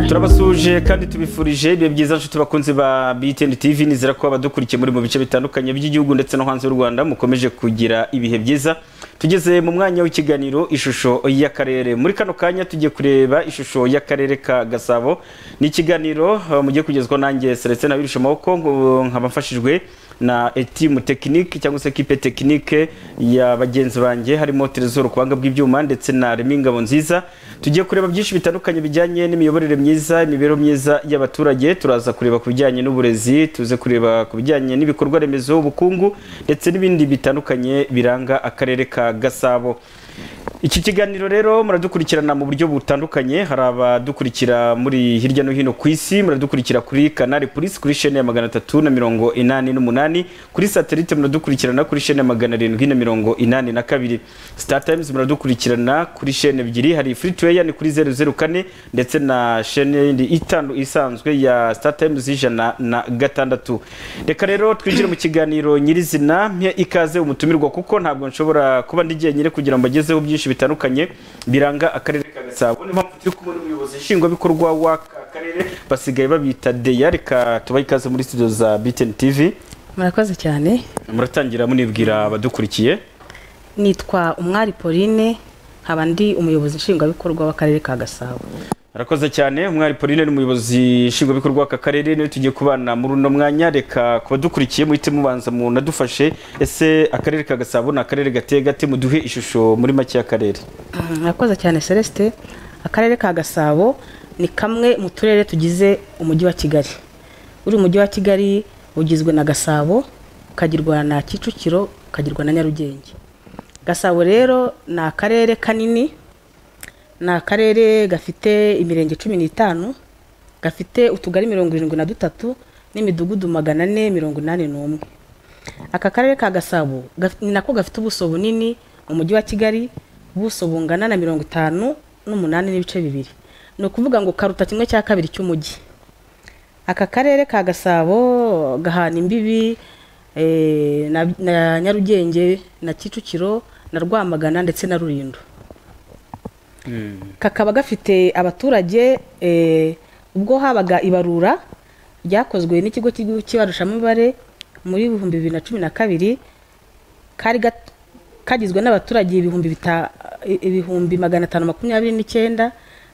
tubifurije kandi tubifurije ibihe byiza nshuti bakunzi ba BTN TV nizera ko abadukurikiye muri mu bice bitandukanye by'igihugu ndetse no hanze y'u Rwanda mukomeje kugira ibihe byiza tugeze mu mwanya w'ikiganiro ishusho y'akarere muri kano kanya tugiye kureba ishusho y'akarere ka Gasabo ni ikiganiro eh, mugiye kugezwa nanjye Celestin Abirisha amaboko ngo- nkaba mfashijwe na team technique cyangwa se kipe technique ya bagenzi banjye harimo Trezor kubanga bw'ibyuma ndetse na Remy Ngabo nziza tugiye kureba byinshi bitandukanye bijyanye n'imiyoborere myiza imibereho myiza y'abaturage turaza kureba ku bijyanye n'uburezi tuze kureba ku bijyanye n'ibikorwa remezo ubukungu ndetse n'ibindi bitandukanye biranga akarere ka Gasabo iki kiganiro rero muradukurikirana mu buryo butandukanye hari abadukurikira muri hirya no hino ku isi muradukurikira kuri kanari polisi kuri shene ya magana atatu na mirongo inani n'umunani kuri satelite muradukurikirana kuri shene ya magana arindwi na mirongo inani na kabiri star times muradukurikirana kuri shene ebyiri hari free to air ni kuri zeru zeru kane ndetse na shene yindi itanu isanzwe ya star times y'ijana na gatandatu reka rero twinjire mu kiganiro nyirizina mpe ikaze umutumirwa kuko ntabwo nshobora kuba ndi jyenyine kugira ngo agezeho byinshi bitandukanye biranga akarere ka gasabo niyo mpamvu turi kumwe n'umuyobozi nshingwabikorwa w'aka karere basigaye babita deya reka tubahe ikaze muri studio za btn tv murakoze cyane muratangira munibwira abadukurikiye nitwa umwari pauline nkaba ndi umuyobozi nshingwabikorwa w'akarere ka gasabo murakoze cyane umwari pauline ni umuyobozi nshingwabikorwa w'aka karere niwe tugiye kubana muri uno mwanya reka kuba dukurikiye muhite mubanza munadufashe ese akarere ka gasabo ni akarere gateye gate muduhe ishusho muri make y'akarere Mm, murakoze cyane celestin akarere ka gasabo ni kamwe mu turere tugize umujyi wa kigali uri umujyi wa kigali ugizwe na gasabo ukagirwa na kicukiro ukagirwa na nyarugenge gasabo rero ni akarere kanini ni akarere gafite imirenge cumi n'itanu gafite utugari mirongo irindwi na dutatu n'imidugudu magana ane mirongo inani n'umwe aka karere ka gasabo gaf- ni nako gafite ubuso bunini mu mujyi wa kigali ubuso bungana na mirongo itanu n'umunani n'ibice bibiri ni ukuvuga ngo karuta kimwe cya kabiri cy'umujyi aka karere ka gasabo gahana imbibi eh, na, na nyarugenge na kicukiro na rwamagana ndetse na rulindo kakaba gafite abaturage eh, ubwo habaga ibarura ryakozwe n'ikigo cy'igihugu cy'ibarushamibare muri ibihumbi bibiri na cumi na kabiri kari gat- kagizwe n'abaturage ibihumbi bita- ibihumbi magana atanu makumyabiri n'icyenda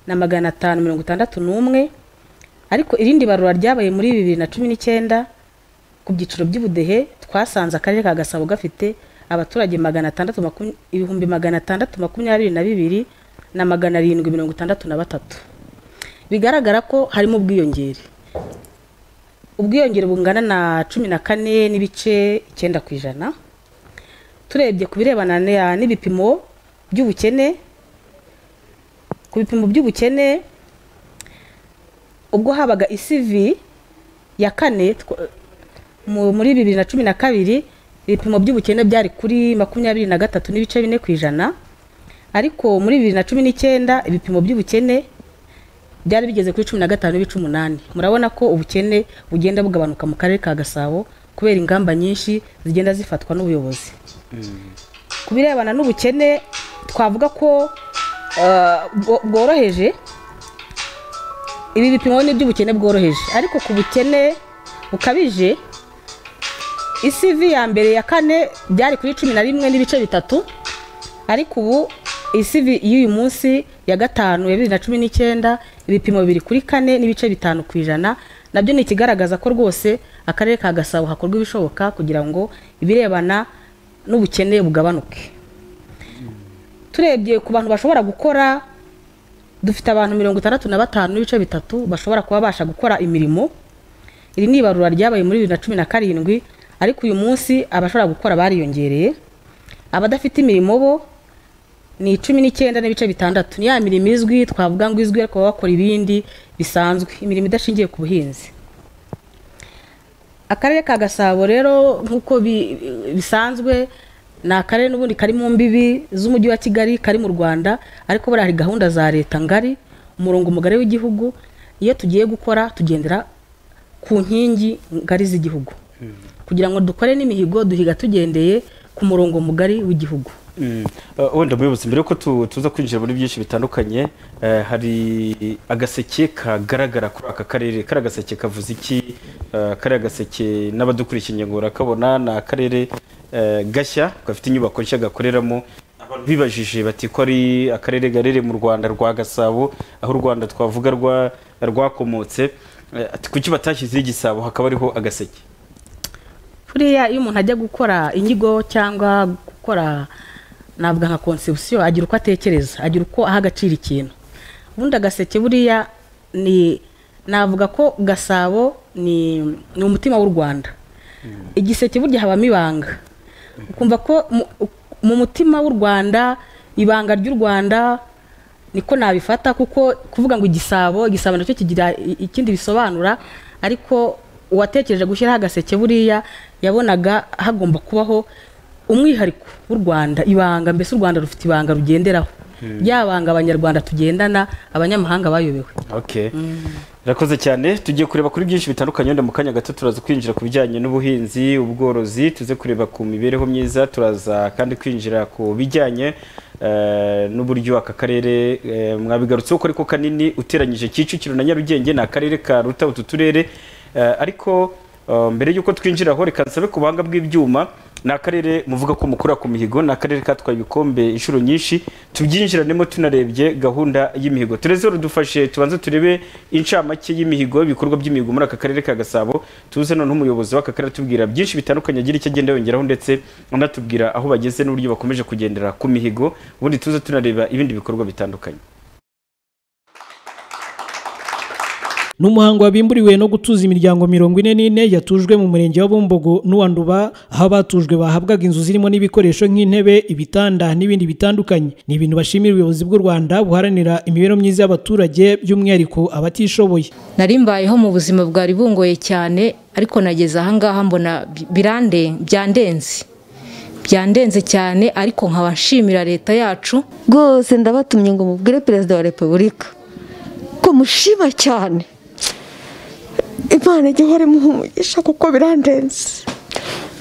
na magana atanu mirongo itandatu n'umwe ariko irindi barura ryabaye muri bibiri na cumi n'icyenda ku byiciro by'ubudehe twasanze akarere ka gasabo gafite abaturage magana atandatu makumya- ibihumbi magana atandatu makumyabiri na bibiri na magana arindwi mirongo itandatu na batatu bigaragara ko harimo ubwiyongere ubwiyongere bungana na cumi na kane n'ibice icyenda ku ijana turebye ku birebana na- n'ibipimo by'ubukene ku bipimo by'ubukene ubwo habaga isivi ya kane twa- mu- muri bibiri na cumi na kabiri ibipimo by'ubukene byari kuri makumyabiri na gatatu n'ibice bine ku ijana ariko muri bibiri na cumi n'icyenda ibipimo by'ubukene byari bigeze kuri cumi na gatanu n'ibice umunani murabona ko ubukene bugenda bugabanuka mu karere ka gasabo kubera ingamba nyinshi zigenda zifatwa n'ubuyobozi ku birebana n'ubukene twavuga ko eh, bwo- bworoheje ibi bipimo ni iby'ubukene bworoheje ariko ku bukene bukabije isivi ya mbere ya kane byari kuri cumi na rimwe n'ibice bitatu ariko ubu isivi y'uyu munsi ya gatanu ya bibiri na cumi n'icyenda ibipimo biri kuri kane n'ibice bitanu ku ijana nabyo ni ikigaragaza ko rwose akarere ka gasabo hakorwa ibishoboka kugira ngo ibirebana n'ubukene bugabanuke turebye ku bantu bashobora gukora dufite abantu mirongo itandatu na batanu n'ibice bitatu bashobora kuba babasha gukora imirimo iri ni ibarura ryabaye muri bibiri na cumi na karindwi ariko uyu munsi abashobora gukora bariyongereye abadafite imirimo bo ni icumi n'icyenda n'ibice bitandatu ni ya mirimo izwi twavuga ngo izwi ariko baba bakora ibindi bisanzwe imirimo idashingiye ku buhinzi akarere ka gasabo rero nk'uko bi- bisanzwe ni akarere n'ubundi kari mu mbibi z'umujyi wa kigali kari mu rwanda ariko buriya hari gahunda za leta ngari umurongo mugari w'igihugu iyo tugiye gukora tugendera ku nkingi ngari z'igihugu kugira ngo dukore n'imihigo duhiga tugendeye ku murongo mugari w'igihugu Mm. Uh, wenda muyobozi mbere yuko tu- tuza kwinjira muri byinshi bitandukanye eh, hari agaseke kagaragara kuri aka karere kari agaseke kavuze iki Eh, kari agaseke n'abadukurikiye ngo barakabona ni akarere eh, gashya gafite inyubako nshya gakoreramo abantu bibajije bati ko ari akarere gaherereye mu rwanda rwa gasabo aho u rwanda twavuga rwa- rwakomotse Eh, ati kuki batashyizeho igisabo hakaba ariho agaseke kuriya iyo umuntu ajya gukora inyigo cyangwa gukora navuga nka conception agira uko atekereza agira uko aha agaciro ikintu ubundi agaseke buriya ni navuga ko gasabo ni ni umutima w'u rwanda igiseke burya habamo ibanga ukumva ko mu- mu mutima w'u rwanda ibanga ry'u rwanda niko nabifata kuko kuvuga ngo igisabo igisabo nacyo kigira i- ikindi bisobanura ariko uwatekereje gushyiraho agaseke buriya yabonaga hagomba kubaho umwihariko w'u rwanda ibanga mbese u rwanda rufite ibanga rugenderaho rya banga abanyarwanda tugendana abanyamahanga bayobewe Okay. Rakoze cyane tugiye kureba kuri byinshi bitandukanye wenda mu kanya gato turaza kwinjira ku bijyanye n'ubuhinzi, ubworozi, tuze kureba ku mibereho myiza, turaza kandi kwinjira ku bijyanye eh, n'uburyo aka karere eh, mwabigarutseho ko ariko kanini uteranyije Kicukiro na Nyarugenge ni akarere karuta utu turere eh, ariko eh, mbere y'uko twinjira aho reka nsabe ku buhanga bw'ibyuma ni akarere muvuga ko mukura ku mihigo ni akarere katwaye ibikombe inshuro nyinshi tubyinjiranemo tunarebye gahunda y'imihigo tureze dufashe tubanze turebe incamake y'imihigo ibikorwa by'imihigo muri aka karere ka gasabo tuze noneho umuyobozi w'aka karere atubwira byinshi bitandukanye agira icyo agenda yongeraho ndetse anatubwira aho bageze n'uburyo bakomeje kugendera ku mihigo ubundi tuze tunareba ibindi bikorwa bitandukanye n'umuhango wabimburiwe no gutuza imiryango mirongo ine n'ine yatujwe mu murenge wa Bumbogo n'uwa Nduba aho abatujwe bahabwaga inzu zirimo n'ibikoresho nk'intebe ibitanda n'ibindi bitandukanye ni ibintu bashimira ubuyobozi bw'u Rwanda buharanira imibereho myiza y'abaturage by'umwihariko abatishoboye nari mbayeho mu buzima bwari bungoye cyane ariko nageze ahangaha mbona bi- birande byandenze byandenze cyane ariko nkaba nshimira leta yacu rwose ndabatumye ngo mubwire perezida wa repubulika ko mushima cyane imana ijya ihora imuha umugisha kuko birandenze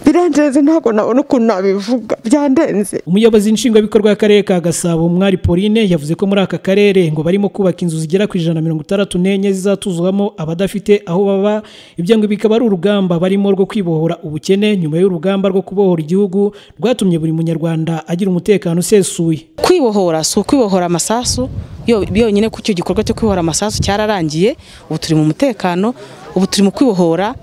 birandenze ntabwo nabona ukuntu nabivuga byandenze umuyobozi nshingwabikorwa w'akarere ka gasabo mwari pauline yavuze ko muri aka karere ngo barimo kubaka inzu zigera ku ijana na mirongo itandatu n'enye zizatuzwamo abadafite aho baba ibyo ngo bikaba ari urugamba barimo rwo kwibohora ubukene nyuma y'urugamba rwo kubohora igihugu rwatumye buri munyarwanda agira umutekano usesuye kwibohora si ukwibohora amasasu yo- yonyine kuko icyo gikorwa cyo kwibohora amasasu cyararangiye ubu turi mu mutekano ubu turi mu kwibohora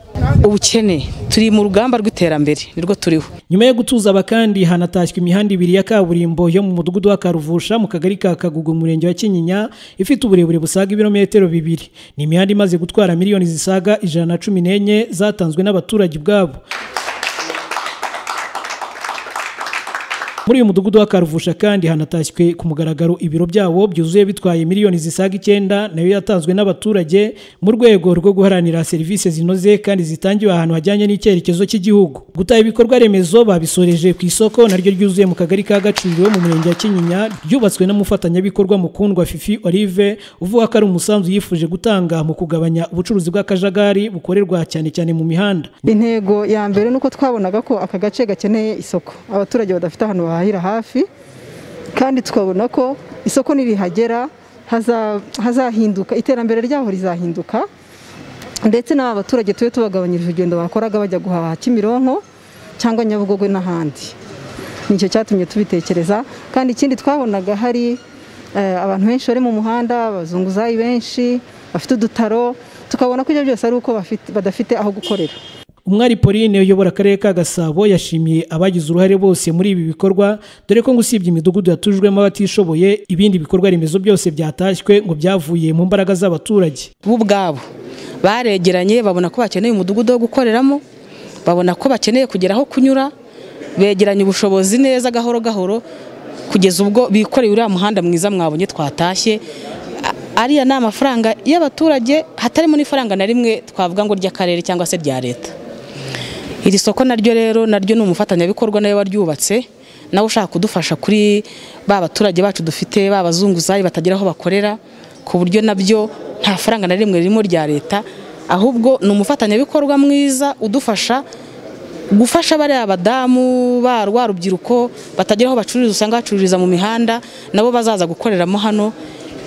ubukene turi mu rugamba rw'iterambere nirwo turiho nyuma yo gutuza aba kandi hanatashywa imihanda ibiri ya kaburimbo yo mu mudugudu wa karuvusha mu kagari ka kagugu mu murenge wa kinyinya ifite uburebure busaga ibirometero bibiri ni imihanda imaze gutwara miliyoni zisaga ijana na cumi n'enye zatanzwe n'abaturage ubwabo muri uyu mudugudu wa karuvusha kandi hanatashywe ku mugaragaro ibiro byawo byuzuye bitwaye miliyoni zisaga icyenda nayo yatanzwe n'abaturage mu rwego rwo guharanira serivisi zinoze kandi zitangiwe ahantu hajyanye n'icyerekezo cy'igihugu gutaha ibikorwa remezo babisoreje ku isoko naryo ryuzuye mu kagari ka gaciro mu murenge wa kinyinya ryubatswe n'umufatanyabikorwa mukundwa fifi olive uvuga ko ari umusanzu yifuje gutanga mu kugabanya ubucuruzi bw'akajagari bukorerwa cyane cyane mu mihanda intego ya mbere ni uko twabonaga ko aka gace gakeneye isoko abaturage badafite ahantu bahahira hafi kandi tukabona ko isoko nirihagera haza- hazahinduka iterambere ryaho rizahinduka ndetse n'aba baturage tube tubagabanyirije urugendo bakoraga bajya guhaha Kimironko cyangwa Nyabugogo n'ahandi nicyo cyatumye tubitekereza kandi ikindi twabonaga hari eh, abantu benshi bari mu muhanda abazunguzayi benshi bafite udutaro tukabona ko ibyo byose ari uko bafite- badafite aho gukorera umwari pauline uyobora akarere ka gasabo yashimiye abagize uruhare bose muri ibi bikorwa dore ko ngo usibye imidugudu yatujwemo abatishoboye ibindi bikorwa remezo byose byatashywe ngo byavuye mu mbaraga z'abaturage bo ubwabo baregeranye babona ko bakeneye umudugudu wo gukoreramo babona ko bakeneye kugera aho kunyura begeranya ubushobozi neza gahoro gahoro kugeza ubwo bikoreye uriya muhanda mwiza mwabonye twatashye A- ariya ni amafaranga y'abaturage hatarimo n'ifaranga na rimwe twavuga ngo ry'akarere cyangwa se rya leta iri soko naryo rero naryo ni umufatanyabikorwa nawe waryubatse nawe ushaka kudufasha kuri ba baturage bacu dufite ba bazunguzayi batagira aho bakorera ku buryo nabyo nta faranga na rimwe ririmo rya leta ahubwo ni umufatanyabikorwa mwiza udufasha gufasha bariya badamu ba rwa rubyiruko batagira aho bacururiza usanga bacururiza mu mihanda nabo bazaza gukoreramo hano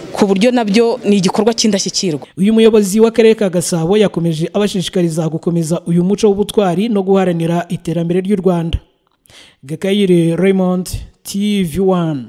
ku buryo nabyo ni igikorwa cy'indashyikirwa uyu muyobozi w'akarere ka gasabo yakomeje abashishikariza gukomeza uyu muco w'ubutwari no guharanira iterambere ry'u rwanda gakayire raymond tv wani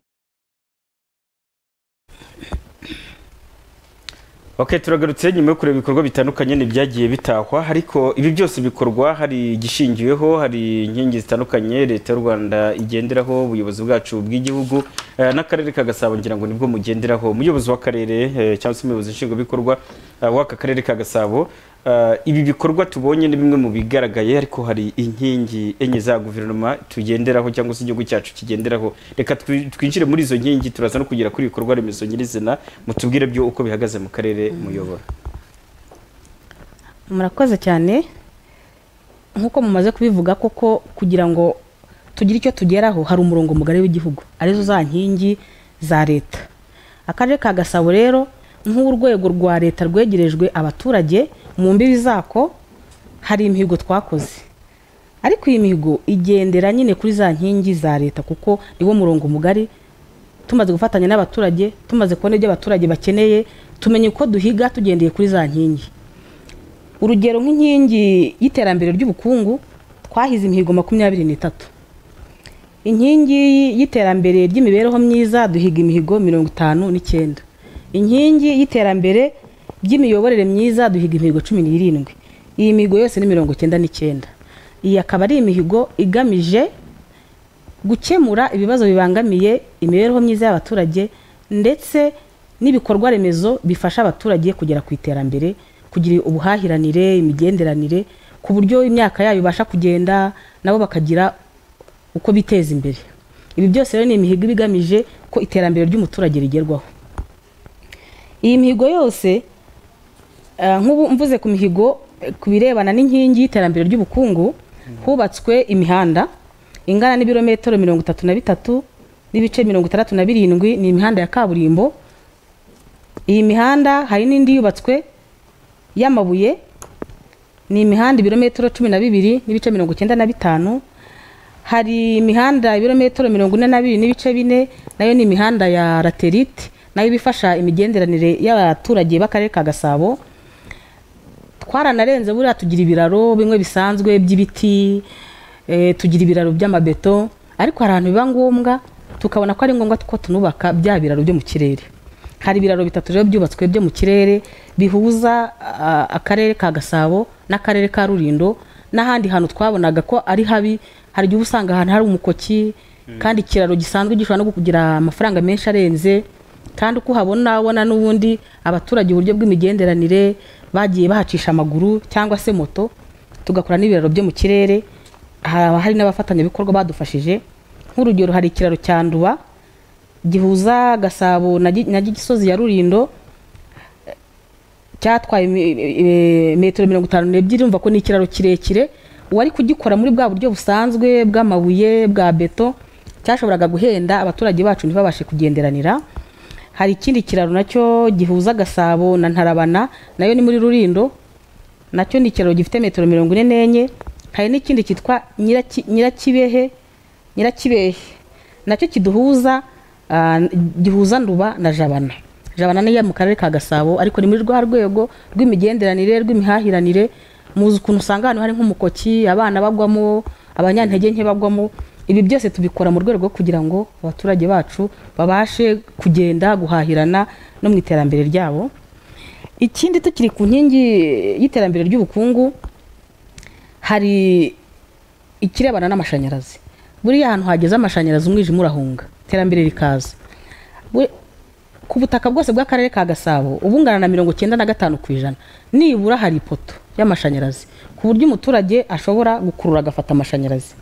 ok turagarutse nyuma yo kureba ibikorwa bitandukanye n'ibyagiye bitahwa ariko ibi byose bikorwa hari igishingiweho hari inkingi zitandukanye leta y'u rwanda igenderaho ubuyobozi bwacu bw'igihugu eh, n'akarere ka gasabo ngira ngo nibwo mugenderaho umuyobozi w'akarere eh, cyangwa se umuyobozi nshingwabikorwa eh, w'aka karere ka gasabo Eh, ibi bikorwa tubonye ni bimwe mu bigaragaye ariko hari inkingi enye za guverinoma tugenderaho cyangwa se igihugu cyacu kigenderaho reka twi- twinjire muri izo nkingi turaza no kugera kuri ibikorwa remezo nyirizina mutubwire byo uko bihagaze mu karere muyobora murakoze cyane nk'uko mumaze kubivuga koko kugira ngo tugire icyo tugeraho hari umurongo mugari w'igihugu arizo za nkingi za leta akarere ka gasabo rero nk'urwego rwa leta rwegerejwe abaturage mu mbibi zako hari imihigo twakoze ariko iyi mihigo igendera nyine kuri za nkingi za leta kuko niwo murongo mugari tumaze gufatanya n'abaturage tumaze kubona ibyo abaturage bakeneye tumenya uko duhiga tugendeye kuri za nkingi urugero nk'inkingi y'iterambere ry'ubukungu twahize imihigo makumyabiri n'itatu inkingi y'iterambere ry'imibereho myiza duhiga imihigo mirongo itanu n'icyenda inkingi y'iterambere ry'imiyoborere myiza duhiga imihigo cumi n'irindwi iyi mihigo yose ni mirongo icyenda n'icyenda iyi akaba ari imihigo igamije gukemura ibibazo bibangamiye imibereho myiza y'abaturage ndetse n'ibikorwa remezo bifasha abaturage kugera ku iterambere kugira ubuhahiranire imigenderanire ku buryo imyaka yabo ibasha kugenda nabo bakagira uko biteza imbere ibi byose rero ni imihigo iba igamije ko iterambere ry'umuturage rigerwaho iyi mihigo yose eh, nk'ubu mvuze ku mihigo eh, ku birebana n'inkingi y'iterambere ry'ubukungu hubatswe imihanda ingana n'ibirometero mirongo itatu na bitatu n'ibice mirongo itandatu na birindwi ni imihanda ya kaburimbo iyi mihanda hari n'indi yubatswe y'amabuye ni imihanda ibirometero cumi na bibiri n'ibice mirongo icyenda na bitanu hari imihanda ibirometero mirongo ine na bibiri n'ibice bine nayo ni imihanda ya raterite nayo iba ifasha imigenderanire y'abaturage b'akarere ka gasabo twaranarenze buriya tugira ibiraro bimwe bisanzwe by'ibiti eh, tugira ibiraro by'amabeto ariko hari ahantu biba ngombwa tukabona ko ari ngombwa ko tunubaka bya biraro byo mu kirere hari ibiraro bitatu rero byubatswe byo mu kirere bihuza ah, akarere ka gasabo n'akarere ka rurindo n'ahandi hantu twabonaga ko ari habi hari igihe uba usanga ahantu hari umukoki kandi ikiraro gisanzwe gishobora no kugira amafaranga menshi arenze kandi uko uhabona ubona n'ubundi abaturage uburyo bw'imigenderanire bagiye bahacisha amaguru cyangwa se moto tugakora n'ibiraro byo mu kirere haba hari n'abafatanyabikorwa badufashije nk'urugero hari ikiraro cya nduba gihuza gasabo na Gi- na gisozi ya rurindo cyatwaye imi- imi- metero mirongo itanu n'ebyiri urumva ko ni ikiraro kirekire uwari kugikora muri bwa buryo busanzwe bw'amabuye bwa beto cyashoboraga guhenda abaturage bacu ntibabashe kugenderanira hari ikindi kiraro nacyo gihuza gasabo na ntarabana nayo ni muri rurindo nacyo ni ikiraro gifite metero mirongo ine n'enye hari n'ikindi cyitwa Nyiraki- nyirakibehe nyirakibehe nacyo kiduhuza ah, gihuza nduba na jabana jabana ni iya mu karere ka gasabo ariko ni muri rwa rwego rw'imigenderanire rw'imihahiranire muzi ukuntu usanga ahantu hari nk'umukoki abana bagwamo abanyantege nke bagwamo ibi byose tubikora mu rwego rwo kugira ngo abaturage bacu babashe kugenda guhahirana no mu iterambere ryabo ikindi tukiri ku nkingi y'iterambere ry'ubukungu hari ikirebana n'amashanyarazi buriya ahantu hageze amashanyarazi umwijima urahunga iterambere rikaza Bu- ku butaka bwose bw'akarere ka gasabo ubu ungana na mirongo icyenda na gatanu ku ijana nibura hari ipoto y'amashanyarazi ku buryo umuturage ashobora gukurura agafata amashanyarazi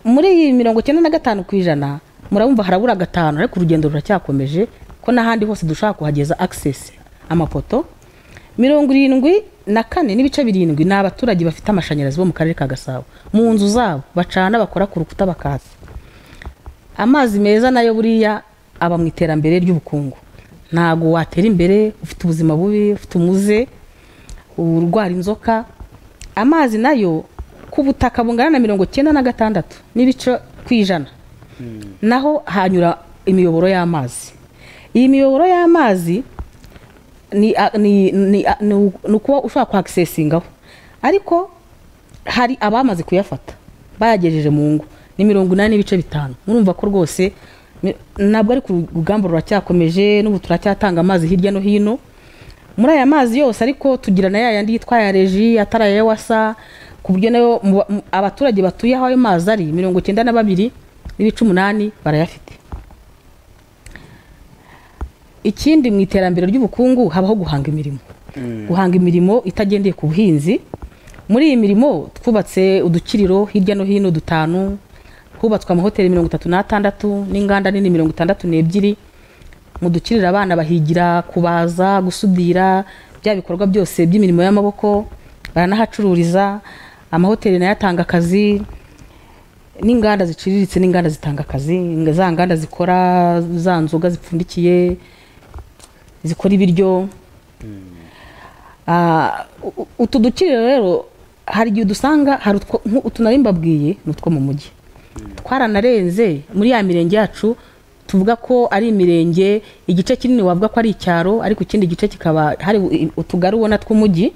muri iyi mirongo icyenda na gatanu ku ijana murabumva harabura gatanu ariko urugendo ruracyakomeje ko n'ahandi hose dushaka kuhageza access amapoto mirongo irindwi na kane n'ibice birindwi ni abaturage bafite amashanyarazi bo mu karere ka gasabo mu nzu zabo bacana bakora ku rukuta bakaza amazi meza nayo buriya aba mu iterambere ry'ubukungu ntabwo watera imbere ufite ubuzima bubi ufite umuze urwara inzoka amazi nayo ku butaka bungana na mirongo icyenda na gatandatu n'ibice ku ijana naho hanyura imiyoboro y'amazi iyi miyoboro y'amazi ni a- ni- ni a- ni u- ni ukuba ushobora kwakisesingaho ariko hari abamaze kuyafata bayagejeje mu ngo ni mirongo inani n'ibice bitanu murumva ko rwose mi- ntabwo ariko urugamba ruracyakomeje n'ubu turacyatanga amazi hirya no hino muri aya mazi yose ariko tugira na yayandi yitwa ya reji atari aya wasa ku buryo nayo mu ba- mu- abaturage batuye aho ayo mazi ari mirongo icyenda na babiri n'ibice umunani barayafite ikindi mu iterambere ry'ubukungu habaho guhanga imirimo guhanga imirimo itagendeye ku buhinzi muri iyi mirimo twubatse udukiriro hirya no hino dutanu hubatswe amahoteli mirongo itatu n'atandatu n'inganda nini mirongo itandatu n'ebyiri mu dukiriro abana bahigira kubaza gusudira bya bikorwa byose by'imirimo y'amaboko baranahacururiza amahoteli nayo atanga akazi n'inganda ziciriritse n'inganda zitanga akazi ng- za nganda zikora za nzoga zipfundikiye zikora ibiryo Ah, u- u- utu dukiriro rero hari igihe dusanga hari utwo- nku- utu nari mbabwiye ni utwo mu mujyi twaranarenze muri ya mirenge yacu tuvuga ko ari imirenge igice kinini wavuga ko ari icyaro ariko ikindi gice kikaba hari u- i- utugari ubona tw'umujyi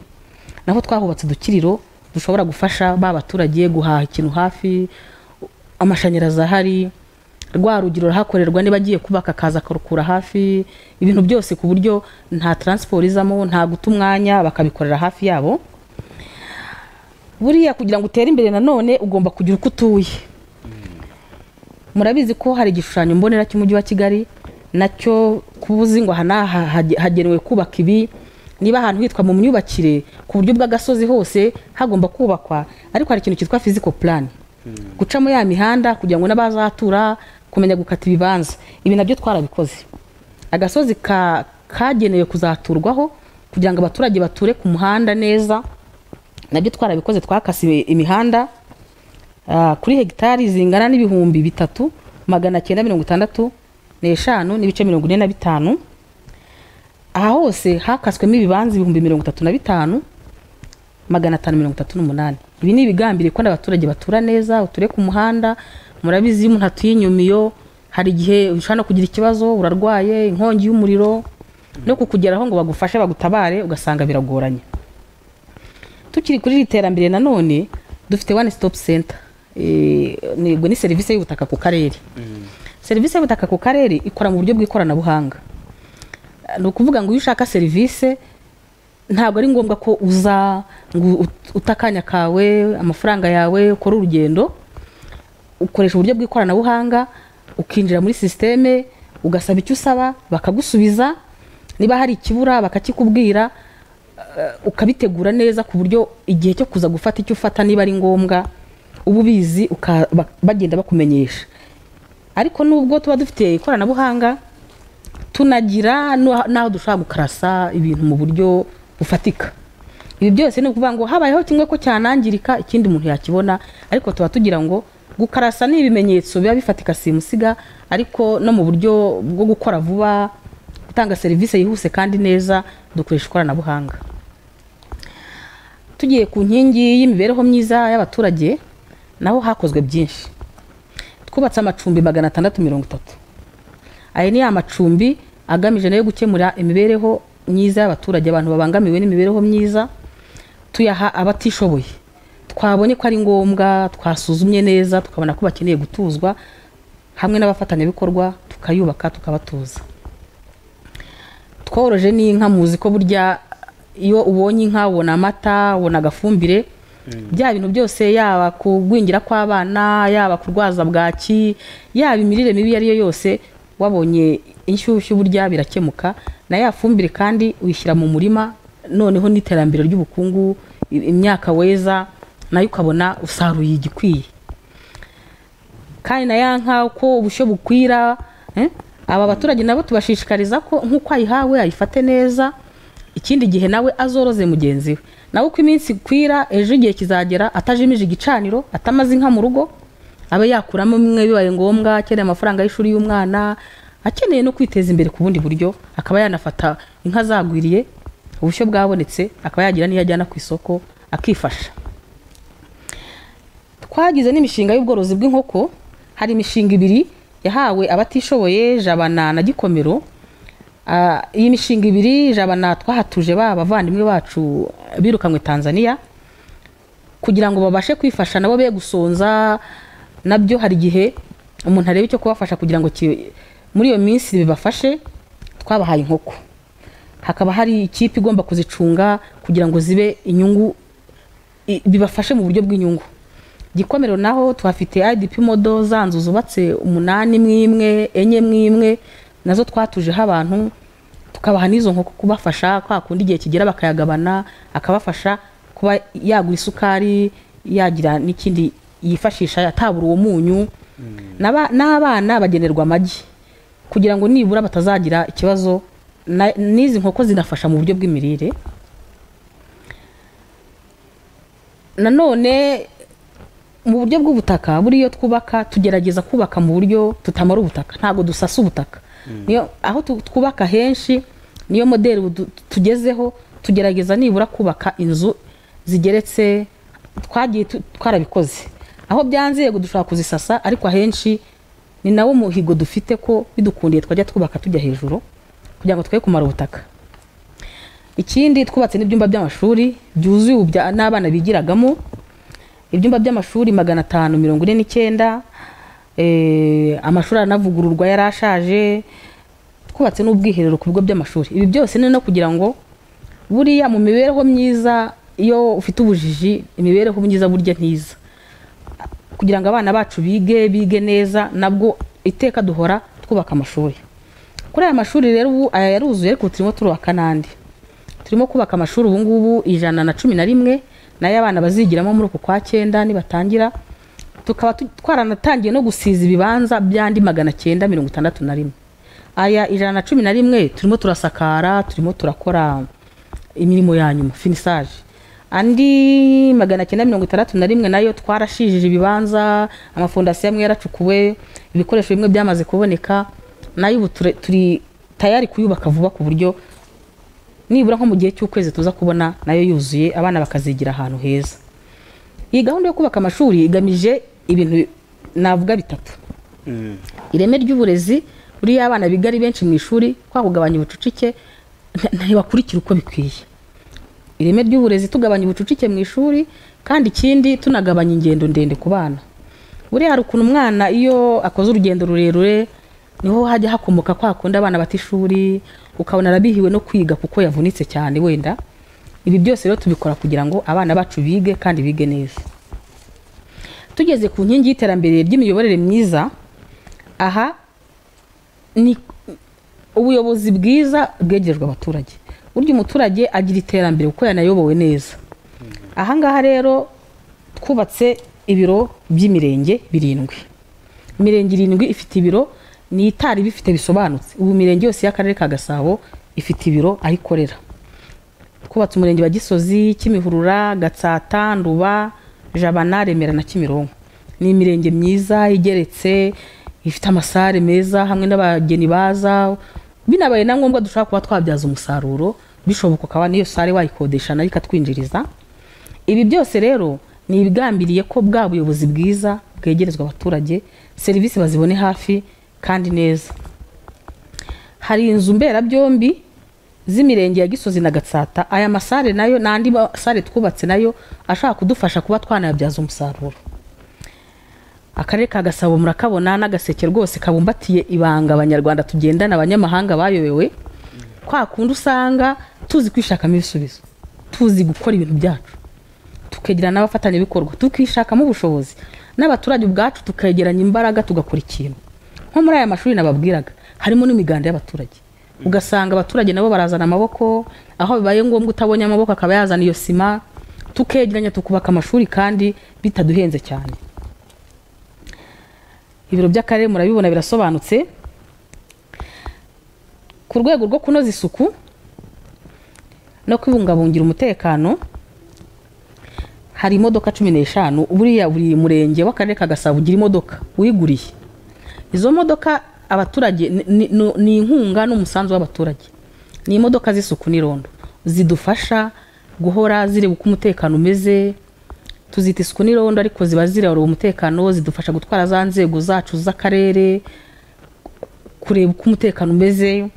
naho twahubatse udukiriro dushobora gufasha ba baturage guhaha ikintu hafi u- amashanyarazi ahari rwa rugero rurahakorerwa niba agiye kubaka akaza akarukura hafi ibintu byose ku buryo nta taransiporo izamo nta guta umwanya bakabikorera hafi yabo buriya kugira ngo utere imbere nanone ugomba kugira uko utuye murabizi ko hari igishushanyo mbonera cy'umujyi wa kigali nacyo kubuzi ngo aha n'aha hage- hagenewe kubaka ibi niba ahantu hitwa mu myubakire ku buryo bw'agasozi hose hagomba kubakwa ariko hari ikintu cyitwa physical plan gucamo ya mihanda kugira ngo n'abazatura kumenya gukata ibibanza ibi nabyo twarabikoze agasozi ka- kagenewe kuzaturwaho kugira ngo abaturage bature ku muhanda neza nabyo twarabikoze twakasiwe imihanda Ah, kuri hegitari zingana n'ibihumbi bitatu magana cyenda mirongo itandatu n'eshanu n'ibice mirongo ine na bitanu aha hose hakaswemo ibibanza ibihumbi mirongo itatu na bitanu magana atanu mirongo itatu n'umunani ibi ni ibigambiriye ko n'abaturage batura neza uture ku muhanda murabizi iyo umuntu atuye inyuma iyo hari igihe ushobora no kugira ikibazo urarwaye inkongi y'umuriro no kukugeraho ngo bagufashe bagutabare ugasanga biragoranye tukiri kuri iri terambere nanone dufite one stop center Eh, nego ni serivisi y'ubutaka ku karere serivisi y'ubutaka ku karere ikora mu buryo bw'ikoranabuhanga ni ukuvuga ngo iyo ushaka serivisi ntabwo ari ngombwa ko uza ngo ut- ute akanya kawe amafaranga yawe ukore urugendo ukoresha uburyo bw'ikoranabuhanga ukinjira muri sisiteme ugasaba icyo usaba bakagusubiza niba hari ikibura bakakikubwira ukabitegura neza ku buryo igihe cyo kuza gufata icyo ufata niba ari ngombwa uba ubizi uka- ba- bagenda bakumenyesha ariko nubwo tuba dufite ikoranabuhanga tunagira n'aho n'aho dushobora gukarasa ibintu mu buryo bufatika ibi byose ni ukuvuga ngo habayeho kimwe ko cyanangirika ikindi umuntu yakibona ariko tuba tugira ngo gukarasa ni ibimenyetso biba bifatika simusiga ariko no mu buryo bwo gukora vuba gutanga serivisi yihuse kandi neza dukoresha ikoranabuhanga tugiye ku nkingi y'imibereho myiza y'abaturage naho hakozwe byinshi twubatse amacumbi magana atandatu mirongo itatu aya ni ya macumbi agamije nayo gukemura imibereho myiza y'abaturage abantu babangamiwe n'imibereho myiza tuyaha abatishoboye twabonye ko ari ngombwa twasuzumye neza tukabona ko bakeneye gutuzwa hamwe n'abafatanyabikorwa tukayubaka tukabatuza tworoje n'inka muzi ko burya iyo ubonye inka ubona amata ubona agafumbire bya bintu byose yaba kugwingira kw'abana yaba kurwaza bwaki yaba imirire mibi iyo ari yo yose wabonye inshyushyu burya birakemuka na ya fumbire kandi uyishyira mu murima noneho n'iterambere ry'ubukungu i- imyaka weza nayo ukabona usaruye igikwiye kandi na ya nka uko ubushyo bukwira eh? aba baturage nabo tubashishikariza ko nk'uko ayihawe ayifate neza ikindi gihe nawe azoroze mugenzi we nawe uko iminsi ikwira ejo igihe kizagera atajimije igicaniro atamaze inka mu rugo abe yakuramo bimwe bibaye ngombwa akeneye amafaranga y'ishuri y'umwana akeneye no kwiteza imbere ku bundi buryo akaba yanafata inka zagwiriye ubushyo bwabonetse akaba yagira n'iyo ajyana ku isoko akifasha twagize n'imishinga y'ubworozi bw'inkoko hari imishinga ibiri yahawe abatishoboye jabana na gikomero Ah, iyi mishinga ibiri jabana twahatuje ba bavandimwe bacu birukanywe tanzania kugira ngo babashe kwifasha nabo be gusonza nabyo hari igihe umuntu areba icyo kubafasha kugira ngo ki- muri iyo minsi bibafashe twabahaye inkoko hakaba hari ikipe igomba kuzicunga kugira ngo zibe inyungu i- bibafashe mu buryo bw'inyungu gikomero naho tuhafite idp modo za nzu zubatse umunani mwimwe enye mwimwe nazo twatujeho abantu tukabaha n'izo nkoko kubafasha kwa kundi igihe kigera bakayagabana akabafasha kuba yagura isukari yagira n'ikindi yifashisha yatabura uwo munyu N'aba- n'abana bagenerwa amagi kugira ngo nibura batazagira ikibazo na- n'izi nkoko zinafasha mu buryo bw'imirire nanone mu buryo bw'ubutaka buriya iyo twubaka tugerageza kubaka mu buryo tutamara ubutaka ntabwo dusasa ubutaka niyo aho tu- twubaka henshi niyo modeli ubu du- tugezeho tugerageza nibura kubaka inzu zigeretse twagiye tu- twarabikoze aho byanze yego dushobora kuzisasa ariko ahenshi ni nawo muhigo dufite ko bidukundiye twajya twubaka tujya hejuru kugira ngo twe kumara ubutaka ikindi twubatse n'ibyumba by'amashuri byuzuye ubu bya- n'abana bigiragamo ibyumba by'amashuri magana atanu mirongo ine n'icyenda eh, amashuri aranavugururwa yari ashaje twubatse n'ubwiherero ku bigo by'amashuri ibi byose ni no kugira ngo buriya mu mibereho myiza iyo ufite ubujiji imibereho myiza burya ntiza kugira ngo abana bacu bige bige neza nabwo iteka duhora twubaka amashuri kuri aya mashuri rero ubu aya yaruzuye ariko ubu turimo turubaka n'andi turimo kubaka amashuri ubu ngubu ijana na cumi na rimwe nayo abana bazigiramo muri uku kwa cyenda nibatangira tukaba tu- twaranatangiye no gusiza ibibanza by'andi magana cyenda mirongo itandatu na rimwe aya ijana na cumi na rimwe turimo turasakara turimo turakora imirimo ya nyuma finisaje andi magana cyenda mirongo itandatu na rimwe nayo twarashijije ibibanza amafondasiyo amwe yaracukuwe ibikoresho bimwe byamaze kuboneka nayo ubu ture- turi tayari kuyubaka vuba ku buryo nibura nko mu gihe cy'ukwezi tuza kubona nayo yuzuye abana bakazigira ahantu heza iyi gahunda yo kubaka amashuri igamije ibintu navuga bitatu ireme ry'uburezi buriya abana biga ari benshi mu ishuri kwa kugabanya ubucucike nta- ntibakurikira uko bikwiye ireme ry'uburezi tugabanya ubucucike mu ishuri kandi ikindi tunagabanya ingendo ndende ku bana buriya hari ukuntu umwana iyo akoze urugendo rurerure niho hajya hakomoka kwa kundi abana bata ishuri ukabona arabihiwe no kwiga kuko yavunitse cyane wenda ibi byose rero tubikora kugira ngo abana bacu bige kandi bige neza tugeze ku nkingi y'iterambere ry'imiyoborere myiza aha ni ubuyobozi bwiza bwegerejwe abaturage burya umuturage agira iterambere kuko yanayobowe neza aha ngaha rero twubatse ibiro by'imirenge birindwi imirenge irindwi ifite ibiro ni itari bifite bisobanutse ubu imirenge yose y'akarere ka gasabo ifite ibiro aho ikorera twubatse umurenge wa gisozi kimihurura gatsata nduba jabana remera na kimironko ni imirenge myiza igeretse ifite amasare meza hamwe n'abageni baza binabaye na ngombwa dushobora kuba twabyaza umusaruro bishoboka ukaba n'iyo sare wayikodesha nayo ikatwinjiriza ibi byose rero ni ibigambiriye ko bwa buyobozi bwiza bwegerezwa abaturage serivisi bazibone hafi kandi neza hari inzu mberabyombi z'imirenge ya gisozi na gatsata aya masare nayo n'andi masare twubatse nayo ashaka kudufasha kuba twanayabyaza umusaruro akarere ka gasabo murakabona n'agaseke rwose kabumbatiye ibanga abanyarwanda tugendana abanyamahanga bayobewe kwa kundi usanga tuzi kwishakamo ibisubizo tuzi gukora ibintu byacu tukegerana n'abafatanyabikorwa tukishakamo ubushobozi n'abaturage ubwacu tukegeranya imbaraga tugakora ikintu nko muri aya mashuri nababwiraga harimo n'imiganda y'abaturage ugasanga abaturage nabo barazana amaboko aho bibaye ngombwa utabonye amaboko akaba yazana iyo sima tukegeranya tukubaka amashuri kandi bitaduhenze cyane ibiro by'akarere murabibona birasobanutse ku rwego rwo kunoza isuku no kwibungabungira umutekano hari imodoka cumi n'eshanu buriya buri murenge w'akarere ka gasabo ugira imodoka wiguriye izo modoka abaturage ni- ni- ni ni inkunga n'umusanzu w'abaturage ni imodoka z'isuku n'irondo zidufasha guhora zireba uko umutekano umeze tuzita isuku n'irondo ariko ziba zireba umutekano zidufasha gutwara za nzego zacu z'akarere kureba uko umutekano umeze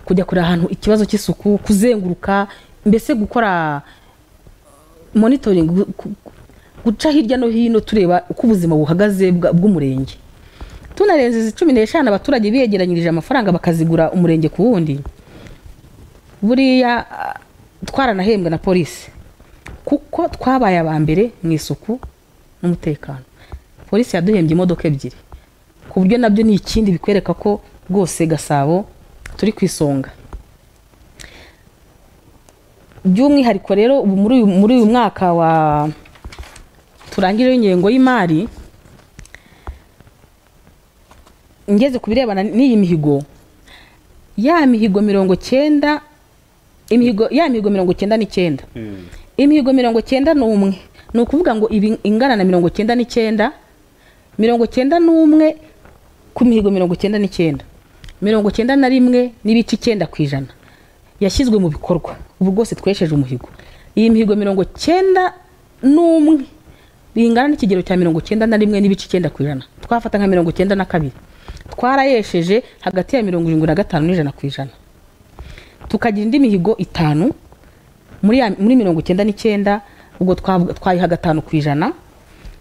kujya kureba ahantu ikibazo cy'isuku kuzenguruka mbese gukora monitoringi gu- gu- guca hirya no hino tureba uko ubuzima buhagaze bwa- bw'umurenge tunarenze izi cumi n'eshanu abaturage biyegeranyirije amafaranga bakazigura umurenge ku wundi buriya ah, twaranahembwa na polisi kuko twabaye aba mbere mu isuku n'umutekano polisi yaduhembye imodoka ebyiri ku buryo nabyo ni ikindi bikwereka ko rwose gasabo turi ku isonga by'umwihariko rero ubu muri uyu muri uyu mwaka wa turangireho ingengo y'imari ngeze ku birebana n'iyi mihigo ya mihigo mirongo cyenda imihigo ya mihigo mirongo cyenda n'icyenda imihigo mirongo cyenda n'umwe ni ukuvuga ngo ibi ingana na mirongo cyenda n'icyenda mirongo cyenda n'umwe ku mihigo mirongo cyenda n'icyenda mirongo cyenda na rimwe n'ibice icyenda ku ijana yashyizwe mu bikorwa ubu bwose twesheje umuhigo iyi mihigo mirongo cyenda n'umwe bingana n'ikigero cya mirongo cyenda na rimwe n'ibice icyenda ku ijana twafata nka mirongo cyenda na kabiri twarayesheje hagati ya mirongo irindwi na gatanu n'ijana ku ijana tukagira indi mihigo itanu muri, ya- muri mirongo icyenda n'icyenda ubwo twavuga- twayiha gatanu ku ijana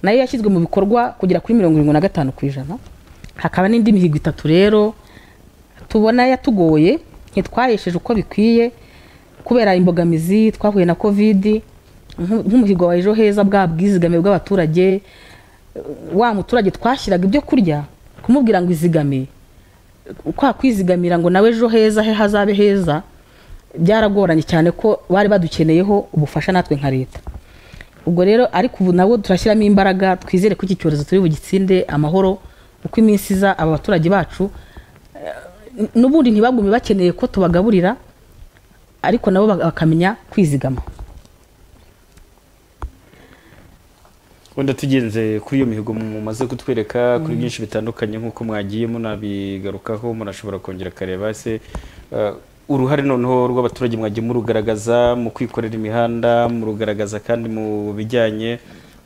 nayo yashyizwe mu bikorwa kugera kuri mirongo irindwi na gatanu ku ijana hakaba n'indi mihigo itatu rero tubona yatugoye ntitwayesheje uko bikwiye kubera imbogamizi twahuye na kovidi nku- nk'umuhigo wa ejo heza bwa bwizigame bw'abaturage wa muturage twashyiraga ibyo kurya kumubwira ngo izigame kwa kwizigamira ngo nawe ejo heza he hazabe heza byaragoranye cyane ko bari badukeneyeho ubufasha natwe nka leta ubwo rero ariko ubu nabwo turashyiramo imbaraga twizere ko iki cyorezo turi bugitsinde amahoro uko iminsi iza aba baturage bacu eh, n'ubundi ntibagume bakeneye ko tubagaburira ariko nabo bak- bakamenya kwizigama wenda tugenze kuri iyo mihigo mumaze kutwereka kuri byinshi bitandukanye nk'uko mwagiye munabigarukaho munashobora kongera akareba se eh, uruhare noneho rw'abaturage mwagiye murugaragaza mu kwikorera imihanda murugaragaza kandi mu bijyanye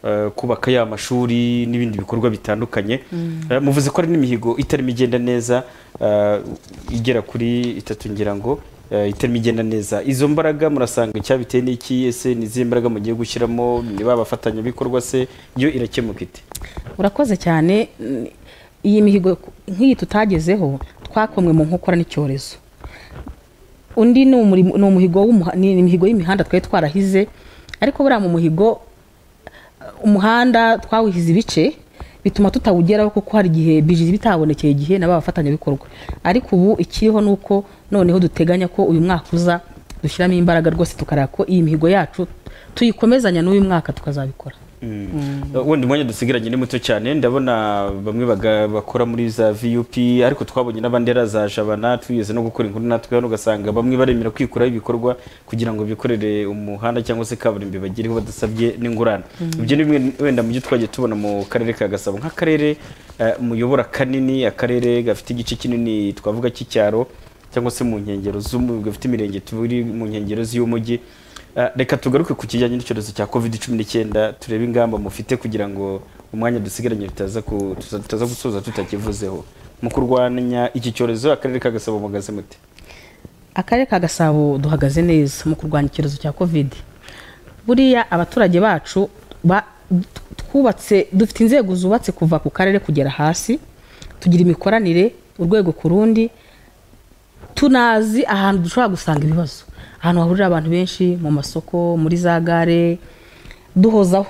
eh, kubaka ya mashuri n'ibindi bikorwa bitandukanye Eh, muvuze ko hari n'imihigo itarimo igenda neza eh, igera kuri itatu ngira ngo eh, itarimo igenda neza izo mbaraga murasanga icyabiteye n'iki ese ni izihe mbaraga mugiye gushyiramo ni ba bafatanyabikorwa se yo irakemuka ite urakoze cyane n- iyi mihigo ku- nk'iyi tutagezeho twakomwe mu nkokora n'icyorezo undi ni umurimo- ni umuhigo w'umuha- ni imihigo y'imihanda twari twarahize ariko buriya mu muhigo uh, umuhanda twawuhize ibice bituma tutawugeraho kuko hari igihe biji bitabonekeye igihe nabo abafatanyabikorwa ariko ubu ikiriho ni uko noneho duteganya ko uyu mwaka uza dushyiramo imbaraga rwose tukareba ko iyi mihigo yacu tuyikomezanya n'uyu mwaka tukazabikora wundi mwanya dusigaranye ni muto cyane ndabona bamwe baga- bakora muri za vup ariko twabonye n'abandi yarazajabana twigeze no gukora inkuru natwe hano ugasanga bamwe baremera kwikuraho ibikorwa kugira ngo bikorere umuhanda cyangwa se kaburimbo bagereho badasabye n'ingurane ibyo ni bimwe wenda mu byo twagiye tubona mu karere ka gasabo nk'akarere eh, muyobora kanini akarere gafite igice kinini twavuga cy'icyaro cyangwa se mu nkengero z'umujyi gafite imirenge turi mu nkengero z'iy'umujyi Eh, reka tugaruke ku kijyanye n'icyorezo cya covid cumi n'icyenda turebe ingamba mufite kugira ngo umwanya dusigaranye tutaza ku- tuza- tutaza gusoza tutakivuzeho mu kurwanya iki cyorezo akarere ka gasabo mugaze mute akarere ka gasabo duhagaze neza mu kurwanya icyorezo cya kovide buriya abaturage bacu ba- twubatse dufite inzego zubatse kuva ku karere kugera hasi tugira imikoranire urwego ku rundi tunazi ahantu dushobora gusanga ibibazo ahantu hahurira abantu benshi mu masoko muri za gare duhozaho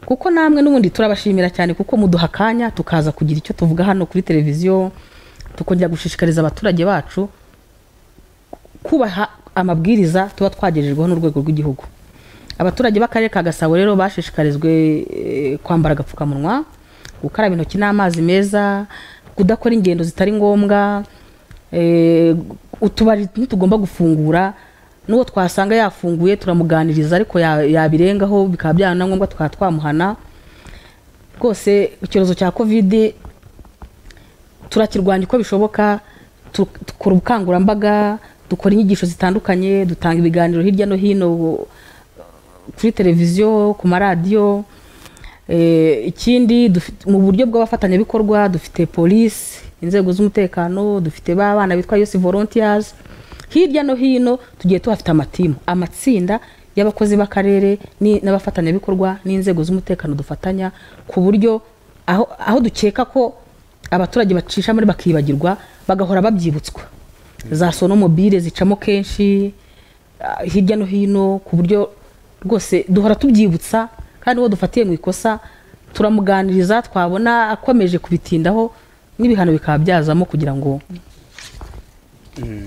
kuko namwe n'ubundi turabashimira cyane kuko muduha akanya tukaza kugira icyo tuvuga hano kuri televiziyo tukongera gushishikariza abaturage bacu kubaha amabwiriza tuba twagerejweho n'urwego rw'igihugu abaturage b'akarere ka gasabo rero bashishikarijwe eh, kwambara agapfukamunwa gukaraba intoki n'amazi meza kudakora ingendo zitari ngombwa eh, utubari ntitugomba gufungura n'uwo twasanga yafunguye turamuganiriza ariko ya- yabirengaho bikaba byaba na ngombwa tukaba twamuhana rwose icyorezo cya kovide turakirwanya uko bishoboka tu- dukora ubukangurambaga dukora inyigisho zitandukanye dutanga ibiganiro hirya no hino kuri televiziyo ku maradiyo Eh, ikindi dufite- mu buryo bw'abafatanyabikorwa dufite polisi inzego z'umutekano dufite ba bana bitwa yose volunteers hirya no hino tugiye tuhafite amatimu amatsinda y'abakozi b'akarere ni- n'abafatanyabikorwa n'inzego z'umutekano dufatanya ku buryo aho, aho dukeka ko abaturage bacisha muri bakibagirwa bagahora babyibutswa za sonomobile zicamo kenshi ah, hirya no hino ku buryo rwose duhora tubyibutsa kandi uwo dufatiye mu ikosa turamuganiriza twabona akomeje kubitindaho n'ibihano bikaba byazamo kugira ngo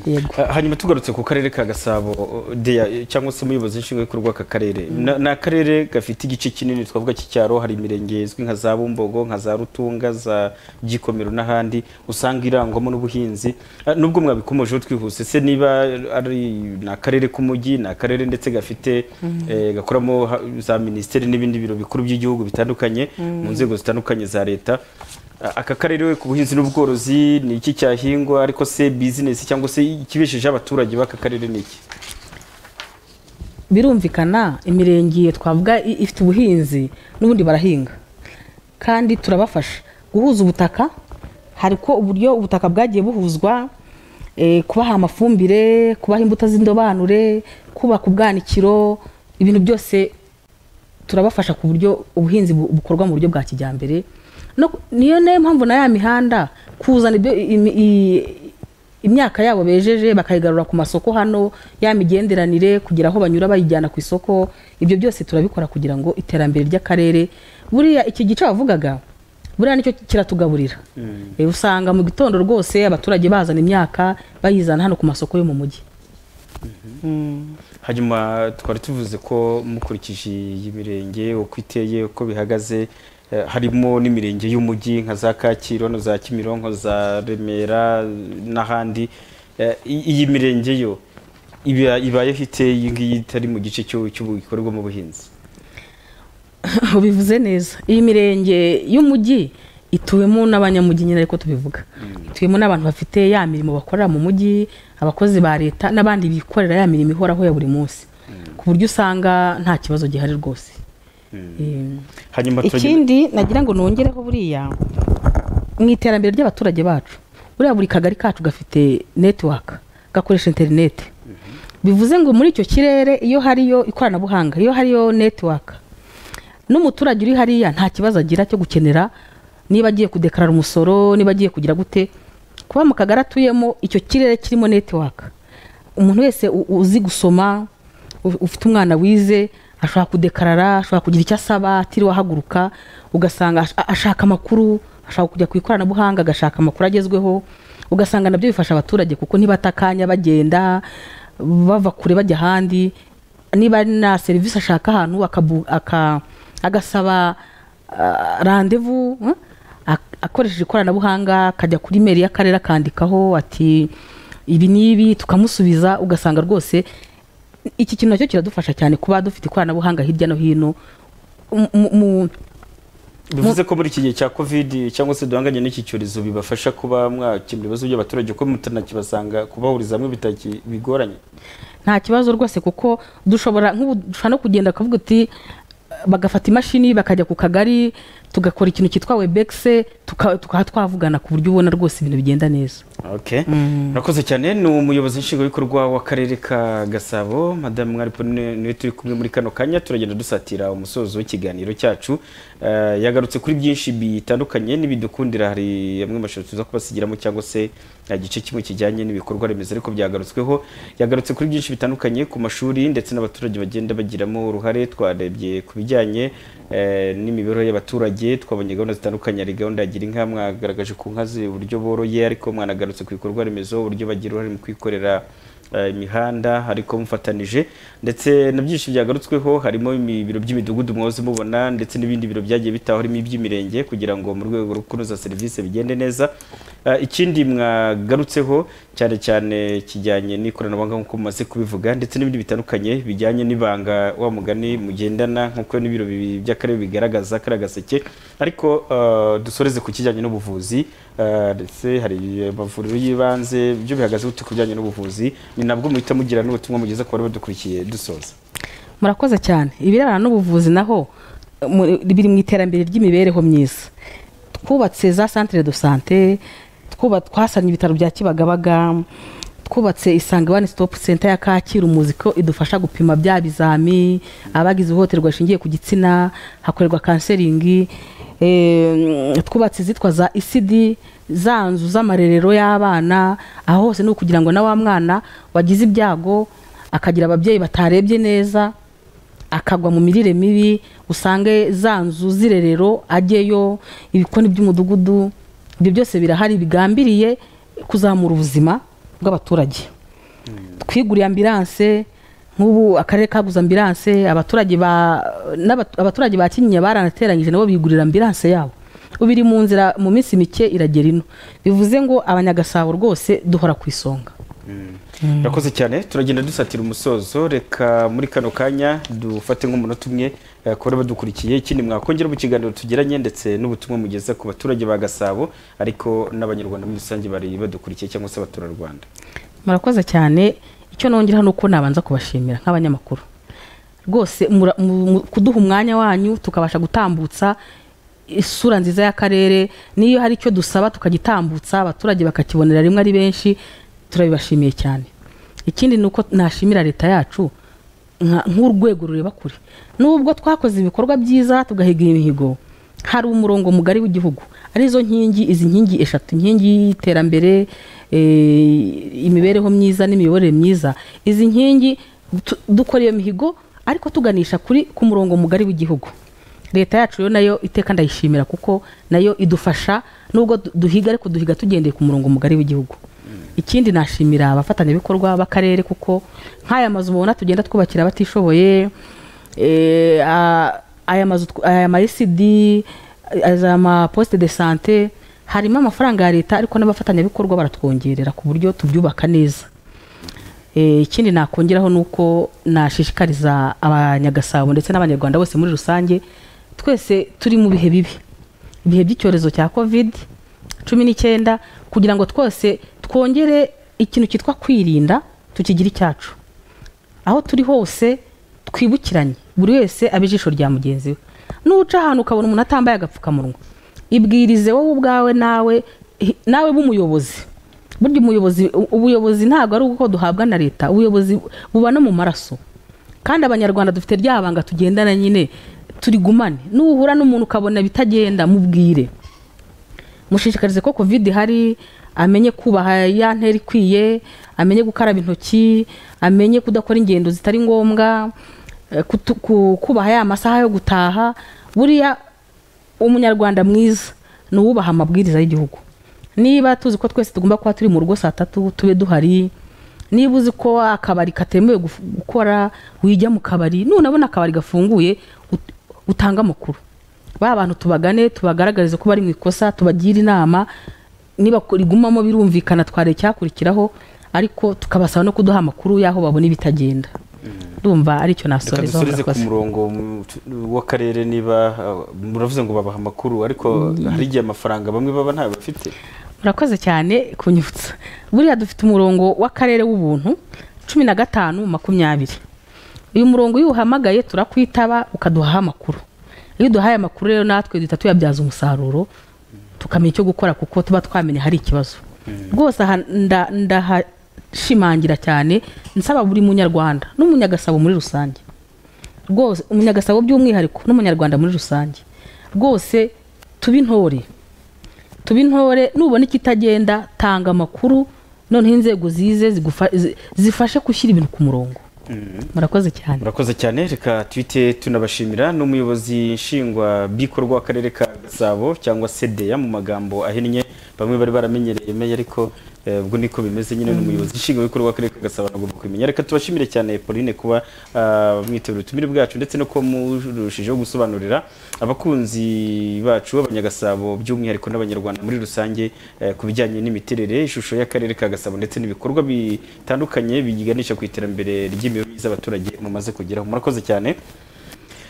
yego Ha- hanyuma tugarutse ku karere ka gasabo uh, Dea, eh, cyangwa se umuyobozi nshingwabikorwa w'aka karere Na- ni akarere gafite igice kinini twavuga cy'icyaro hari imirenge izwi nka za bumbogo nka za rutunga za gikomero n'ahandi usanga irangwamo n'ubuhinzi Ah, nubwo mwabikomojeho twihuse se niba ari ni akarere k'umujyi ni akarere ndetse gafite eh, gakoramo ha- za minisiteri n'ibindi biro bikuru by'igihugu bitandukanye mu nzego zitandukanye za leta Ah, aka karere we ku buhinzi n'ubworozi ni iki cyahingwa ariko se bizinesi cyangwa se ikibeshejeho abaturage b'aka karere ni iki birumvikana imirenge twavuga i- ifite ubuhinzi n'ubundi barahinga kandi turabafasha guhuza ubutaka hari ko uburyo ubutaka bwagiye buhuzwa eh, kubaha amafumbire kubaha imbuto z'indobanure kubaka ubwanikiro ibintu byose turabafasha ku buryo ubuhinzi bu- bukorwa mu buryo bwa kijyambere no ku- niyo niyo mpamvu na ya mihanda kuzana ibyo imi- i- imyaka yabo bejeje bakayigarura ku masoko hano ya migenderanire kugira aho banyura bayijyana ku isoko ibyo byose turabikora kugira ngo iterambere ry'akarere buriya iki gice wavugaga buriya nicyo kiratugaburira Eh, usanga mu gitondo rwose abaturage bazana imyaka bayizana hano ku masoko yo mu mujyi hanyuma twari tuvuze ko mukurikije iyi mirenge uko iteye uko bihagaze eh, harimo n'imirenge y'umujyi nka za kacyiru no za kimironko za remera n'ahandi Eh, i- iyi mirenge yo iba- ibayeho iteye iyi ngiyi itari mu gice cy'u- cy'ubukorerwamo ubuhinzi ubivuze neza iyi mirenge y'umujyi ituwemo n'abanyamujyi nyine ariko tubivuga ituyemo n'abantu bafite ya mirimo bakorera mu mujyi abakozi ba leta n'abandi bikorera ya mirimo ihoraho ya buri munsi ku buryo usanga nta kibazo gihari rwose Eh, hanyuma turagenda- ikindi nagira ngo nongereho buriya mu iterambere ry'abaturage bacu buriya buri kagari kacu gafite netiwaka gakoresha interineti bivuze ngo muri icyo kirere iyo hariyo ikoranabuhanga iyo hariyo netiwaka n'umuturage uri hariya nta kibazo agira cyo gukenera niba agiye kudekarara umusoro niba agiye kugira gute kuba mu kagari atuyemo icyo kirere kirimo netiwaka umuntu wese u- uzi gusoma u- ufite umwana wize ashobora kudekarara ashobora kugira icyo asaba atiriwe ahaguruka ugasanga ash- a- ashaka amakuru ashaka kujya ku ikoranabuhanga agashaka amakuru agezweho ugasanga nabyo bifasha abaturage kuko ntibata akanya bagenda bava kure bajya ahandi niba ari na serivisi ashaka ahantu akabu- aka- agasaba ah, randevu eh, ak- akoresheje ikoranabuhanga akajya kuri meri y'akarere akandikaho ati ibi n'ibi tukamusubiza ugasanga rwose iki kintu nacyo kiradufasha cyane kuba dufite ikoranabuhanga hirya no hino Mu- mu- mu- bivuze ko muri iki gihe cya covid cyangwa se duhanganye n'iki cyorezo bibafasha kuba mwakemura ibibazo by'abaturage ko mutanakibasanga kubahuriza hamwe bitaki- bigoranye nta kibazo rwose kuko dushobora nk'ubu dushobora no kugenda akavuga uti bagafata imashini bakajya ku kagari tugakora ikintu cyitwa webegise tuka- tukaba twavugana ku buryo ubona rwose ibintu bigenda neza okay murakoze cyane ni umuyobozi nshingwabikorwa w'akarere ka gasabo madamu mwariponine niwe turi kumwe muri kano kanya turagenda dusatira umusozo w'ikiganiro cyacu Eh, yagarutse kuri byinshi bitandukanye n'ibidukundira hari amwe amashusho tuza kubasigiramo cyangwa se nta gice kimwe kijyanye n'ibikorwa remezo ariko byagarutsweho yagarutse kuri byinshi bitandukanye ku mashuri ndetse n'abaturage bagenda bagiramo uruhare twarebye ku bijyanye eh, n'imibereho y'abaturage twabonye gahunda zitandukanye hari gahunda ya gira inka mwagaragaje ku nka ze uburyo boroye ariko mwanagarutse ku bikorwa remezo uburyo bagira uruhare mu kwikorera eh, imihanda ariko mufatanije ndetse na byinshi byagarutsweho harimo ibi- ibiro by'imidugudu mwahoze mubona ndetse n'ibindi biro byagiye bitaho harimo iby'imirenge kugira ngo mu rwego rwo kunoza serivisi bigende neza Eh, ikindi mwagarutseho cyane cyane kijyanye n'ikoranabuhanga nk'uko mumaze kubivuga ndetse n'ibindi bitandukanye bijyanye n'ibanga wa mugani mugendana nk'uko n'ibiro bibi- by'akarere bigaragaza kariya gaseke ariko eh, dusoreze ku kijyanye n'ubuvuzi Eh, ndetse hari amavuriro y'ibanze byo bihagaze gute ku bijyanye n'ubuvuzi ni nabwo muhita mugira n'ubutumwa mugeza ku bari badukurikiye dusoza murakoze cyane ibirebana n'ubuvuzi naho mu- biri mu iterambere ry'imibereho myiza twubatse za centre de santé twuba- twasanye ibitaro bya kibagabaga twubatse isange one stop center ya kacyiru muzi ko idufasha gupima bya bizami abagize ihohoterwa rishingiye ku gitsina hakorerwa kanseringi Eh, twubatse izitwa za isidi za nzu z'amarerero y'abana aho hose ni ukugira ngo na wa mwana wagize ibyago akagira ababyeyi batarebye neza akagwa mu mirire mibi usange za nzu z'irerero ajyeyo ibikoni by'umudugudu ibyo byose birahari bigambiriye kuzamura ubuzima bw'abaturage twiguriye ambilanse nk'ubu akarere kaguze ambilanse abaturage ba n'abat- abaturage ba kinyinya baranateranyije nabo bigurira ambilanse yabo ubu iri mu nzira mu minsi mike iragera ino bivuze ngo abanyagasabo rwose duhora ku isonga Murakoze cyane turagenda dusatira umusozo reka muri kano kanya dufate nk'umunota umwe eh, kuri abadukurikiye ikindi mwakongera mu kiganiro tugiranye ndetse n'ubutumwa mugeza ku baturage ba Gasabo ariko n'abanyarwanda muri rusange bari badukurikiye cyangwa se abaturarwanda murakoze cyane icyo nongeraho ni uko nabanza kubashimira nk'abanyamakuru rwose mura- mu- mu- kuduha umwanya wanyu tukabasha gutambutsa isura nziza y'akarere n'iyo hari icyo dusaba tukagitambutsa abaturage bakakibonera rimwe ari benshi turabibashimiye cyane ikindi ni uko nashimira leta yacu nka- nk'urwego rureba kure nubwo twakoze ibikorwa byiza tugahiga imihigo hari umurongo mugari w'igihugu arizo nkingi izi nkingi eshatu inkingi y'iterambere eh, imibereho myiza n'imiyoborere myiza izi nkingi tu- dukora iyo mihigo ariko tuganisha kuri ku murongo mugari w'igihugu leta yacu rero nayo iteka ndayishimira kuko nayo idufasha nubwo du- duhiga ariko duhiga tugendeye ku murongo mugari w'igihugu ikindi nashimira abafatanyabikorwa b'akarere kuko nk'aya mazu mubona tugenda twubakira abatishoboye eh, a- aya mazu tw- aya ma ECD aya ma poste de santé harimo amafaranga ya leta ariko n'abafatanyabikorwa baratwongerera ku buryo tubyubaka neza Eh, ikindi nakongeraho ni uko nashishikariza abanyagasabo ndetse n'abanyarwanda bose muri rusange twese turi mu bihe bibi ibihe by'icyorezo cya covid cumi n'icyenda kugira ngo twose twongere ikintu cyitwa kwirinda tukigire icyacu aho turi hose twibukiranye buri wese abe ijisho rya mugenzi we nuca ahantu ukabona umuntu atambaye agapfukamunwa ibwirize wowe ubwawe nawe hi- nawe b'umuyobozi burya umuyobozi u- ubuyobozi ntabwo ari uko duhabwa na leta ubuyobozi buba no mu maraso kandi abanyarwanda dufite rya banga tugendana nyine turigumane nuhura n'umuntu ukabona bitagenda mubwire mushishikarize ko covid ihari amenye kubaha ya ntera ikwiye amenye gukaraba intoki amenye kudakora ingendo zitari ngombwa eh, kutu- ku- kubaha ya masaha yo gutaha buriya umunyarwanda mwiza ni uwubaha amabwiriza y'igihugu niba tuzi ko twese tugomba kuba turi mu rugo saa tatu tube duhari niba uzi ko akabari katemewe guf- gukora wijya mu kabari nunabona akabari gafunguye ut- utanga amakuru ba bantu tubagane tubagaragarize ko bari mu ikosa tubagire inama niba rigumamo birumvikana tware cyakurikiraho ariko tukabasaba no kuduha amakuru y'aho babona ibitagenda ndumva aricyo reka nasoreza dusoreze ku murongo mu- tu- w'akarere niba uh, muravuze ngo babaha amakuru ariko hari igihe amafaranga bamwe baba ntayo bafite murakoze cyane kunyibutsa buriya dufite umurongo w'akarere w'ubuntu cumi na gatanu makumyabiri uyu murongo iyo uhamagaye turakwitaba ukaduhaho amakuru iyo uduhaye amakuru rero natwe duhita tuyabyaza umusaruro tukamenya icyo gukora kuko tuba twamenye hari ikibazo rwose aha nda- ndahashimangira cyane nsaba buri munyarwanda n'umunyagasabo muri rusange rwose umunyagasabo by'umwihariko n'umunyarwanda muri rusange rwose tuba intore tuba intore nubona ikitagenda tanga amakuru noneho inzego zize zigufa- zi- zifashe gushyira ibintu ku murongo murakoze cyane murakoze cyane reka twite tunabashimira n'umuyobozi nshingwabikorwa w'akarere ka gasabo cyangwa sedeya mu magambo ahinnye bamwe bari baramenyereye meye ariko eh, ubwo niko bimeze nyine n'umuyobozi nshingwabikorwa w'akarere ka gasabo agomba kubimenya reka tubashimire cyane pauline kuba ah, mwitabira ubutumire bwacu ndetse no kuba murushijeho gusobanurira abakunzi bacu abanyagasabo by'umwihariko n'abanyarwanda muri rusange eh, ku bijyanye n'imiterere ishusho y'akarere ka gasabo ndetse n'ibikorwa bitandukanye biganisha ku iterambere ry'imibereho y'abaturage mumaze kugeraho murakoze cyane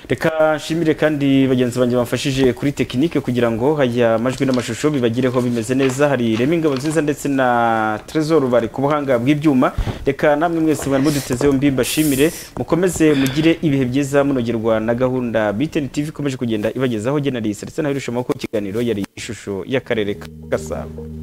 reka nshimire kandi bagenzi banjye bamfashije kuri tekinike kugira ngo haya majwi n'amashusho bibagireho bimeze neza hari Remy Ngabo nziza ndetse na Trezor bari ku buhanga bw'ibyuma reka namwe mwese mwari muduteze yombi mbashimire mukomeze mugire ibihe byiza munogerwa na gahunda BTN TV ikomeje kugenda ibagezaho genalise ndetse nawe irushanwa ko ikiganiro yari ishusho y'akarere ka Gasabo